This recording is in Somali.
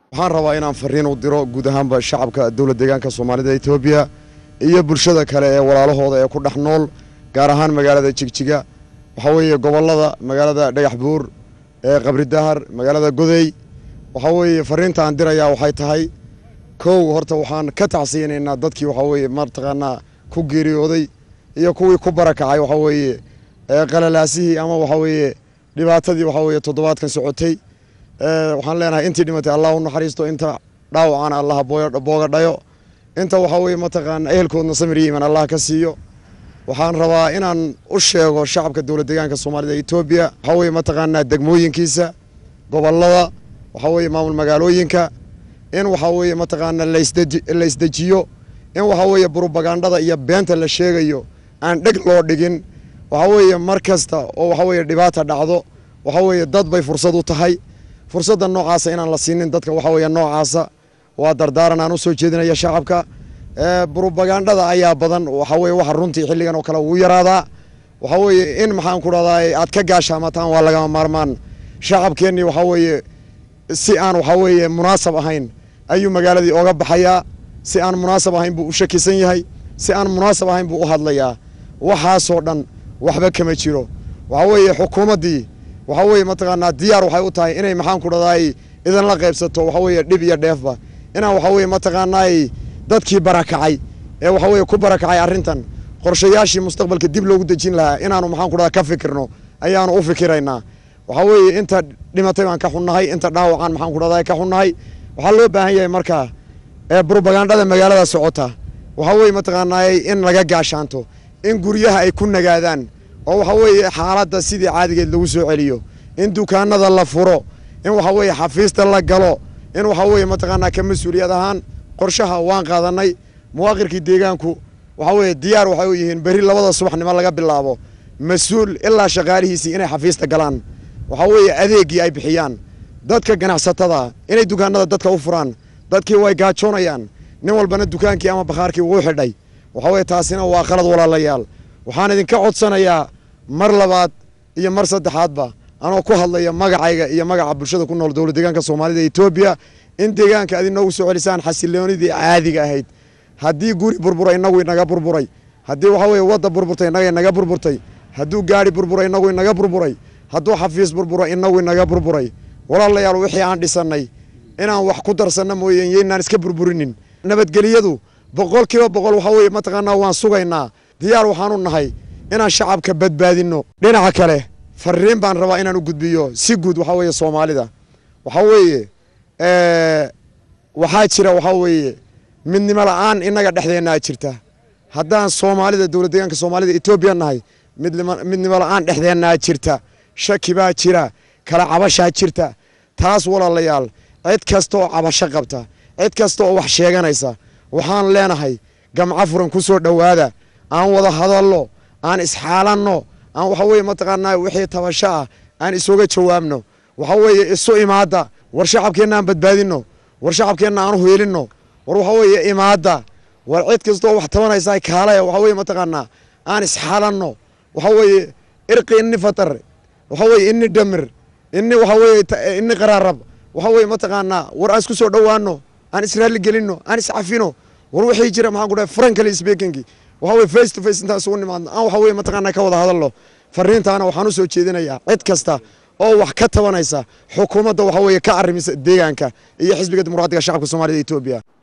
waxaan rabaa inaan fariin u diro guud ahaanba shacabka dowlad deegaanka soomaalida etoobiya iyo bulshada kale ee walaalahooda ee ku dhex nool gaar ahaan magaalada jigjiga waxaa weeye gobollada magaalada dhagax buur ee qabri dahar magaalada godey waxaa weeye fariinta aan dirayaa waxay tahay kow horta waxaan ka tacsiyanaynaa dadkii waxaa weeye mataqaanaa ku geeriyooday iyo kuwii ku barakacay waxaa weeye qalalaasihii ama waxaa weeye dhibaatadii waxaa weeye toddobaadkan socotay waxaan leenahay intii dhimatay allah u naxariisto inta dhaawacana allah booga dhayo inta waxaa weeye mataqaana ehelkoodna samir yiman allah ka siiyo waxaan rabaa inaan u sheego shacabka dowlad deegaanka soomaalida etoobiya waxaa weeye mataqaanaa degmooyinkiisa gobollada waxaa weeye maamul magaalooyinka in waxaa weeye mataqaana la isdejiyo in waxaa weeye brobagandhada iyo beenta la sheegayo aan dheg loo dhigin waxaa weeye mar kasta oo waxaa weeye dhibaata dhacdo waxaa weeye dad bay fursad u tahay fursadda noocaasa inaan la siinin dadka waxaa weeye noocaasa waa dardaaran aan u soo jeedinaya shacabka brobagandhada ayaa badan waxaa weye waxa runtii xilligan oo kale ugu yaraadaa waxaa weeye in maxaan ku dhahdaa aad ka gaashaamataan waa lagama maarmaan shacabkeennii waxaa weeye si aan waxaa weeye munaasab ahayn ayuu magaaladii oga baxayaa si aan munaasab ahayn buu u shakisan yahay si aan munaasab ahayn buu u hadlayaa waxaasoo dhan waxba kama jiro waxaa weeye xukuumaddii waxaa weeye mataqaanaa diyaar waxay u tahay inay maxaan ku dhahdaay idinla qaybsato waxaa weeye dhib iyo dheefba inaan waxaa weeye mataqaanaay dadkii barakacay ee waxaa weeye ku barakacay arrintan qorshayaashii mustaqbalka dib loogu dejin lahaa inaanu maxaan ku dhahdaa ka fikirno ayaanu u fikiraynaa waxaa weeye inta dhimatay baan ka xunnahay inta dhaawacaan maxaan ku dhahdaa ka xunnahay waxaa loo baahan yahay markaa ee brobagandhada magaalada socota waxaa weeye mataqaanaay in laga gaashaanto in guryaha ay ku nagaadaan oo waxaa weeye xaaladda sidii caadigeed lagu soo celiyo in dukaanada la furo in waxaa weeye xafiista la galo in waxaa weeye mataqaanaa ka mas-uuliyad ahaan qorshaha waan qaadanay muwaaqirkii deegaanku waxaa weeye diyaar waxay u yihiin beri labada subaxnimo laga bilaabo mas-uul ilaa shaqaalihiisii inay xafiista galaan waxaa weeye adeeggii ay bixiyaan dadka ganacsatada inay dukaanada dadka u furaan dadkii way gaajoonayaan nin walbana dukaankii ama bakhaarkii wuu xidhay waxaa weeye taasina waa qalad walaalayaal waxaan idinka codsanayaa mar labaad iyo mar saddexaadba anoo ku hadlaya magacayga iyo magaca bulshada ku nool dowlad deegaanka soomaalida etoobiya in deegaanka aad inoogu soo celisaan xasiloonidii caadiga ahayd haddii guri burbura inagu inaga burburay haddii waxaa weeye wadda burburtay inaga inaga burburtay hadduu gaari burbura inagu inaga burburay hadduu xafiis burbura inagu inaga burburay walaalayaal wixii aan dhisannay inaan wax ku darsanno mooyeen yaynaan iska burburinin nabadgeliyadu boqol kiiba boqol waxaa weeye mataqaanaa waan sugaynaa diyaar waxaanu nahay inaan shacabka badbaadinno dhinaca kale fariin baan rabaa inaan u gudbiyo si guud waxaa weeye soomaalida waxaa weeye waxaa jira waxaa weeye midnimo la-aan innaga dhexdeennaa jirta haddaan soomaalida dowlad deegaanka soomaalida etoobiya nahay midnimo la-aan dhexdeennaa jirta shaki baa jira kala cabashaa jirta taas walaalayaal cid kasta oo cabasho qabta cid kasta oo wax sheeganaysa waxaan leenahay gamco furan ku soo dhowaada aan wada hadalno aan isxaalanno aan waxa weeye mataqaanaa wixii tabasho ah aan isooga jawaabno waxa weeye isu imaadda war shacabkeenna aan badbaadinno war shacabkeenna aan huyelinno war waxa weeye imaadda war cid kastoo wax tabanaysa kaalaya waxa weeye mataqaanaa aan isxaalanno waxa weeye irqi inni fatar waxa weeye inni dhamir inni waxa weeye inni qaraarab waxa weeye mataqaanaa war aan isku soo dhowaano aan israali gelinno aan iscafino war wixii jira maxaan ku dhahay frankly speaking waxa weye face to face intaan isugu nimaadno aan waxa weye mataqaanaa ka wada hadalno fariintaana waxaan u soo jeedinayaa cid kasta oo wax ka tabanaysa xukuumadda waxa weeye ka arrimisa deegaanka iyo xisbiga dimuqraadiga shacabka soomaalida etoobiya